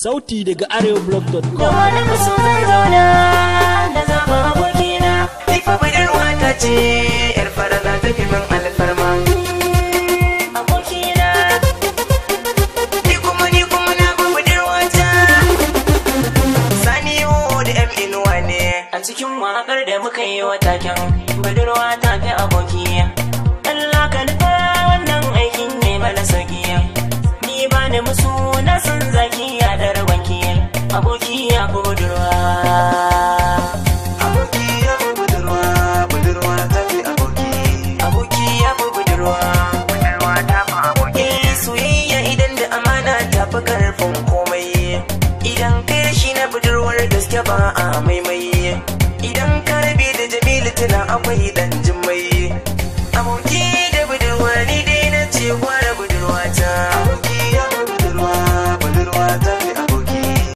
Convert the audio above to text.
Sauti daga arewablog.com. Da wani kaso zan zauna da zama abokina. Ifa budurwa ta ce, ‘yar fara za ta fi min alfarma. Abokina, Ni kuma ni kuma na bi budurwa ta. Sani da ‘yan inuwa ne. a cikin waƙar da muka yi wa taken budurwa ta fi aboki. Allah ka nufa wannan aikin ne mana sauki. Ni ba ni musu na san zaki ya da rabanki. Aboki ya fi budurwa. Aboki ya fi budurwa, budurwa ta fi aboki. Aboki ya fi budurwa. Budurwa ta fi aboki. Eh, Soyayya idan da amana ta fi karfin komai. Idan kai shi na budurwar gaske ba a maimai. Idan ka rabe da Jamilu tana akwai dan